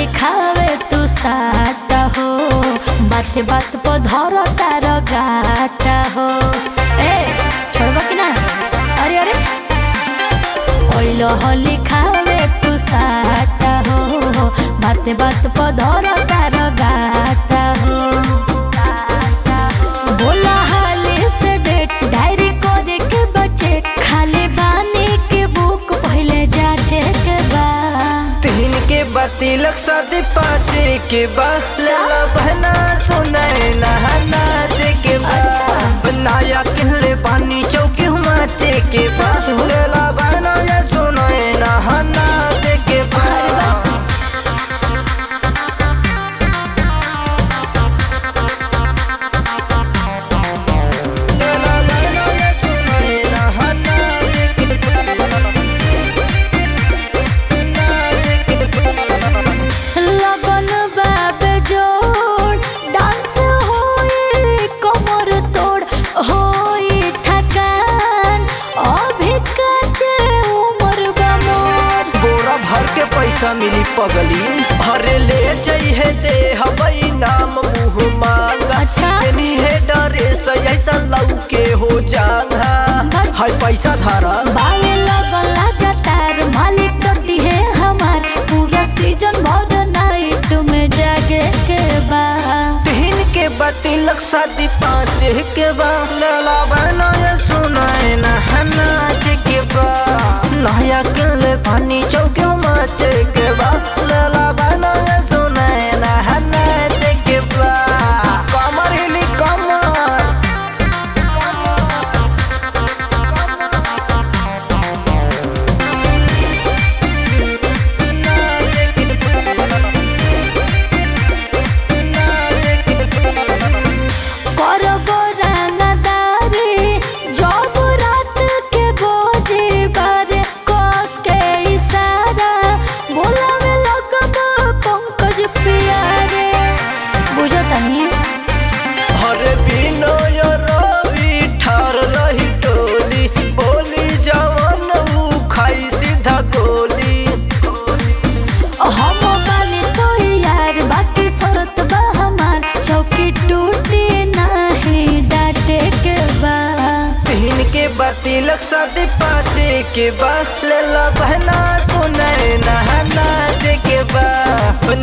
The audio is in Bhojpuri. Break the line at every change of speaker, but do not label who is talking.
लिखावे तू साटा हो बाते बात पर धर तार गाटा हो ए छोड़बा कि ना अरे अरे ओइलो हो लिखावे तू साटा हो बाते बात पर धर तार गाटा हो बोला हाले से डेट डायरी करे के बचे खाली बानी के बुक पहले जाचे के बा
तीन के बा तिलक शादी पाँच के बा लेला बहना सुनाए नहाना के बा बनाया किले पानी चौकी हुमाचे के बा
सच हो?
लेला बहना ये सुनाए नहाना के बा
अरे वाह।
लेला बहना ये सुनाए नहाना के बा
लगन बाबे जोड़ डांस होई कमर तोड़ होई थकान अभी काचे उम्र बा मोर
बोरा भर के पैसा मिली पगली भरे ले चाहिए दे हवई नाम मुँह मांगा
अच्छा।
नहीं है डरे से ऐसा लऊ के हो जाना
बस।
हाय पैसा धारा
बावे लगन लगातार मालिक करती है हमार पूरा सीजन भर नाइट में जागे के बा
तीन के बा तिलक शादी पाँच के बा लेला बहना ये सुनाए नहना के बा नया किले पानी चौके माचे के बा लेला बहना ये सुनाए नहना के बा कमर हिली कमर
करबो रंगदारी जब रात के बोझे बारे क के इशारा बोलावे लगबो पंकज प्यारे बुझतनी
हरे बिनय रवि ठार रही टोली बोली जवन ऊ खाई सीधा गोली
हम बानी तो यार बाकी शरत बा हमार चौकी टूटी नहीं डाटे के बा
तीन के बा तिलक शादी पाँच के बा लेला बहना सुनाए नहाना के बा